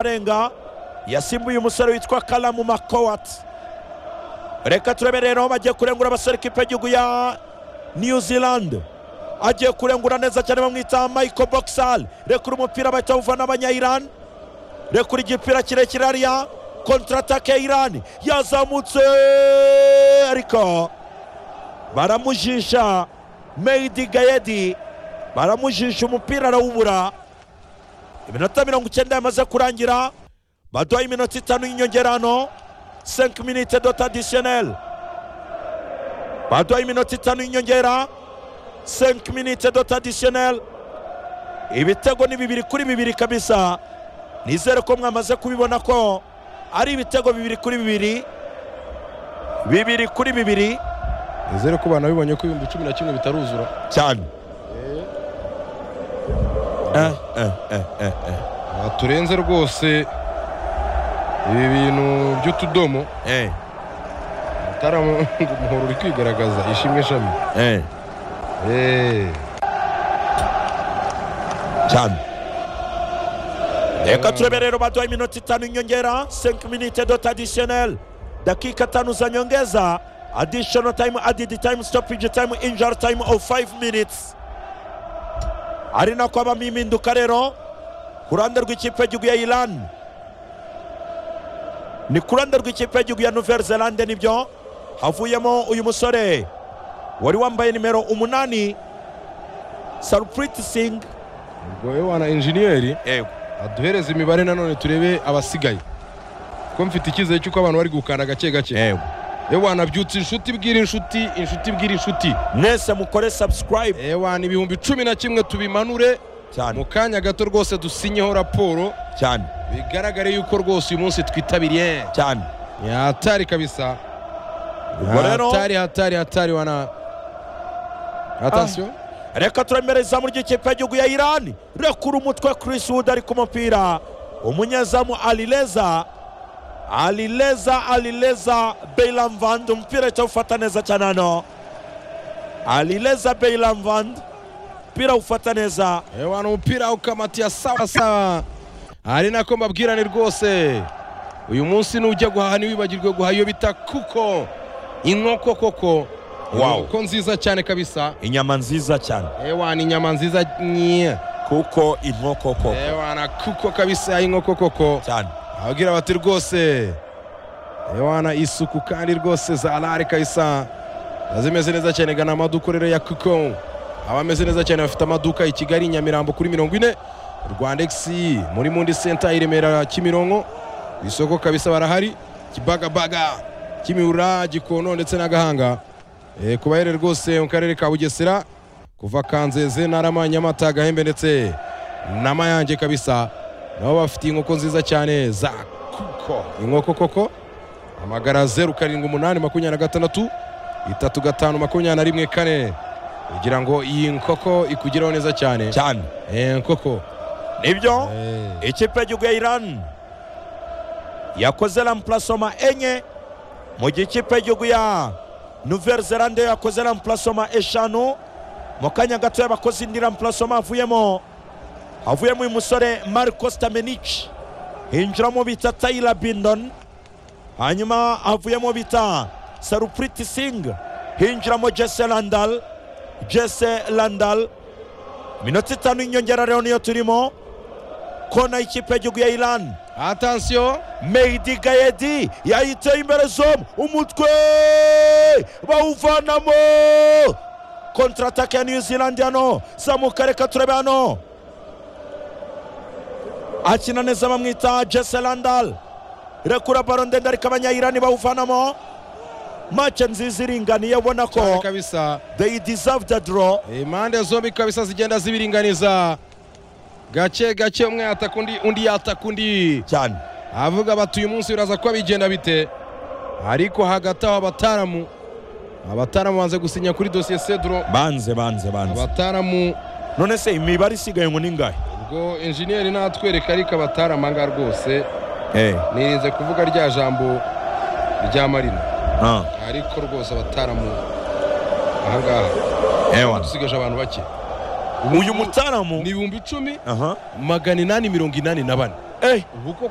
arenga yasimbuye umusore witwa karamu makowati reka turebe rero aho bagiye kurengura abasore kipe y'igihugu ya new zealand agiye kurengura neza cyane bamwita michael boxal rekura umupira bahita bawuvana abanyayirani rekura igipira kirekire hariya kontratake ya irani yazamutse ariko baramujisha meyidi gayedi baramujisha umupira arawubura iminota mirongo icyenda yamaze kurangira baduhaye iminota itanu y'inyongerano senke minite doti adisiyoneri baduhaye iminota itanu y'inyongera senke minite doti adisiyoneri ibitego ni bibiri kuri bibiri kabisa nizere ko mwamaze kubibona ko ari ibitego bibiri kuri bibiri bibiri kuri bibiri nizere ko abantu bibonye ko ibihumbi cumi na kimwe bitaruzura cyane eh, eh, eh, eh, Aha turenze rwose ibi bintu by'utudomo eh, mutarama umuhoro uri kwigaragaza ishimwe shami eh, eh, Eh, cyane reka turebe rero baduhaye iminota itanu y'inyongera senke minite doti adisiyoneri dakika tanu za nyongeza adishono tayimu adidi tayimu stopiji tayimu injari tayimu ofu fayive minitsi ari nako habamo impinduka rero ku ruhande rw'ikipe y'igihugu ya irani ni ku ruhande rw'ikipe y'igihugu ya nuveri zelande nibyo havuyemo uyu musore wari wambaye nimero umunani sarupuriti singi ubwo we wana enjiniyeri yego aduhereze imibare nanone turebe abasigaye ko mfite icyizere cy'uko abantu bari gukanda gake gake yego ewana byutse inshuti bwira inshuti inshuti bwira inshuti mwese mukore subscribe ewana ibihumbi cumi na kimwe tubimanure mu cyane kanya gato rwose dusinyeho raporo cyane bigaragare yuko rwose uyu munsi twitabiriye cyane ni hatari kabisa Ubwo rero hatari hatari hatari wana atasiyo reka turemere izamu ry'ikipe y'igihugu ya irani rekura umutwe Chris Wood ari ku mupira umunyezamu alileza alileza alileza beilam vand umupira cyawufata neza cyane hano alileza beilam vand umupira awufata neza ewana umupira ukamatiya sawa sawa ari nako mbabwirane rwose uyu munsi nujya guhaha ntiwibagirwe guhaha iyo bita kuko inkoko koko Wow. inkoko nziza cyane kabisa inyama nziza cyane ewana inyama nziza nye kuko inkoko koko ewana kuko kabisa inkoko koko cyane ababwira bati rwose ewana isuku kandi rwose za rari kayisa zimeze neza cyane gana amaduka rero ya kuko aba ameze neza cyane bafite amaduka i kigali i nyamirambo kuri mirongo ine rwanda egisi muri mundi senta i remera kimironko ku isoko kabisa barahari kibagabaga kimihurura gikono ndetse n'agahanga e, ku bahere rwose mu karere ka bugesera kuva kanzeze narama nyamata gahembe ndetse na mayange kabisa nabo bafite inkoko nziza cyane za kuko inkoko koko amagara zeru karindwi umunani makumyabiri na gatandatu itatu gatanu makumyabiri na rimwe kane kugira ngo iyi nkoko ikugeraho neza cyane cyane Eh, nkoko nibyo Eh, ikipe y'igihugu ya irani yakoze rampurasoma enye mu gihe ikipe y'igihugu ya nuveri zelande yo yakoze rampurasoma eshanu mu kanya gato yabakoze indi rampurasoma havuyemo havuyemo uyu musore mariko stamenici hinjiramo bita tayira bindoni hanyuma havuyemo bita sarupuriti singi hinjiramo jese landal jese landal iminota itanu y'inyongera rero niyo turimo kona y'ikipe y'igihugu ya irani atansiyo meyidi gayedi yayiteye imbere zomu umutwe bawuvanamo kontratake ya new zealand hano zamuka reka turebe hano akina neza bamwita jese landal rekura baro ndende ariko abanyayirani bawuvanamo make nziza iringaniye ubona cyane ko kabisa they deserve the draw impande zombi kabisa zigenda zibiringaniza gake gake umwe yataka undi undi yataka undi cyane avuga bati uyu munsi biraza kuba bigenda bite ariko hagati aho abataramu abataramu banze gusinya kuri dosiye seduro banze banze banze abataramu none se imibare isigaye ngo ni ingahe ubwo enjiniyeri natwereka ariko abataramu aha ngaha rwose Eh, nirinze kuvuga rya jambo rya marina ah, ariko rwose abataramu aha ngaha ewa. dusigaje abantu bake uyu mutaramu ni ibihumbi icumi aha magana inani mirongo inani na bane eh ubu koko